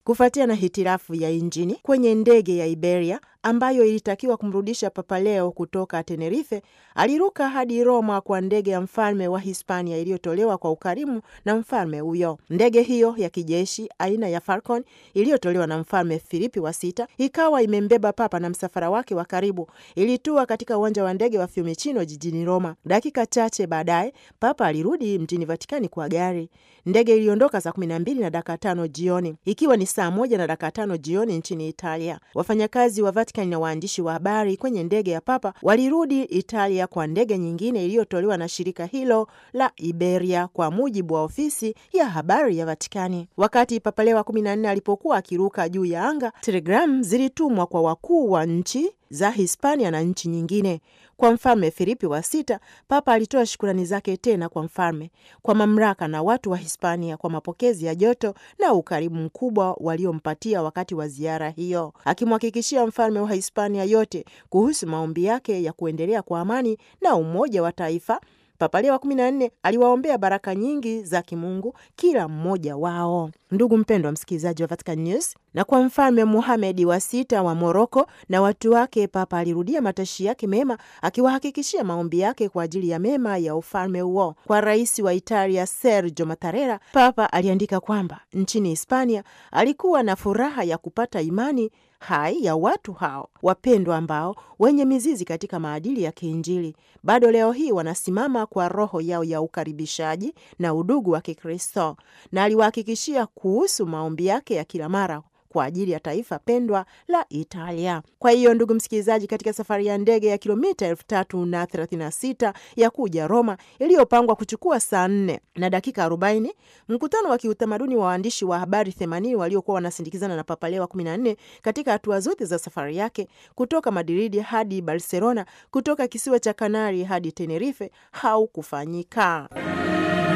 kufuatia na hitilafu ya injini kwenye ndege ya Iberia ambayo ilitakiwa kumrudisha Papa Leo kutoka Tenerife. Aliruka hadi Roma kwa ndege ya mfalme wa Hispania iliyotolewa kwa ukarimu na mfalme huyo. Ndege hiyo ya kijeshi aina ya Falcon iliyotolewa na mfalme Filipi wa sita ikawa imembeba papa na msafara wake wa karibu. Ilitua katika uwanja wa ndege wa Fiumicino jijini Roma. Dakika chache baadaye papa alirudi mjini Vatikani kwa gari. Ndege iliondoka saa kumi na mbili na dakika tano jioni ikiwa ni saa moja na dakika tano jioni nchini Italia. Wafanyakazi wa Vatikani na waandishi wa habari kwenye ndege ya papa walirudi Italia kwa ndege nyingine iliyotolewa na shirika hilo la Iberia, kwa mujibu wa ofisi ya habari ya Vatikani. Wakati Papa Leo wa kumi na nne alipokuwa akiruka juu ya anga, telegramu zilitumwa kwa wakuu wa nchi za Hispania na nchi nyingine. Kwa mfalme Filipi wa sita, papa alitoa shukurani zake tena kwa mfalme, kwa mamlaka na watu wa Hispania kwa mapokezi ya joto na ukarimu mkubwa waliompatia wakati wa ziara hiyo, akimhakikishia mfalme wa Hispania yote kuhusu maombi yake ya kuendelea kwa amani na umoja wa taifa. Papa Leo wa kumi na nne aliwaombea baraka nyingi za kimungu kila mmoja wao. Ndugu mpendwa msikilizaji wa Vatican News, na kwa mfalme Muhamedi wa sita wa Moroko na watu wake, papa alirudia matashi yake mema, akiwahakikishia maombi yake kwa ajili ya mema ya ufalme huo. Kwa rais wa Italia Sergio Mattarella, papa aliandika kwamba nchini Hispania alikuwa na furaha ya kupata imani hai ya watu hao wapendwa ambao wenye mizizi katika maadili ya kiinjili bado leo hii wanasimama kwa roho yao ya ukaribishaji na udugu wa Kikristo, na aliwahakikishia kuhusu maombi yake ya kila mara kwa ajili ya taifa pendwa la Italia. Kwa hiyo ndugu msikilizaji, katika safari ya ndege ya kilomita elfu tatu na thelathini na sita ya kuja Roma iliyopangwa kuchukua saa nne na dakika arobaini mkutano wa kiutamaduni wa waandishi wa habari themanini waliokuwa wanasindikizana na Papa Leo wa kumi na nne katika hatua zote za safari yake kutoka Madridi hadi Barcelona, kutoka kisiwa cha Kanari hadi Tenerife haukufanyika.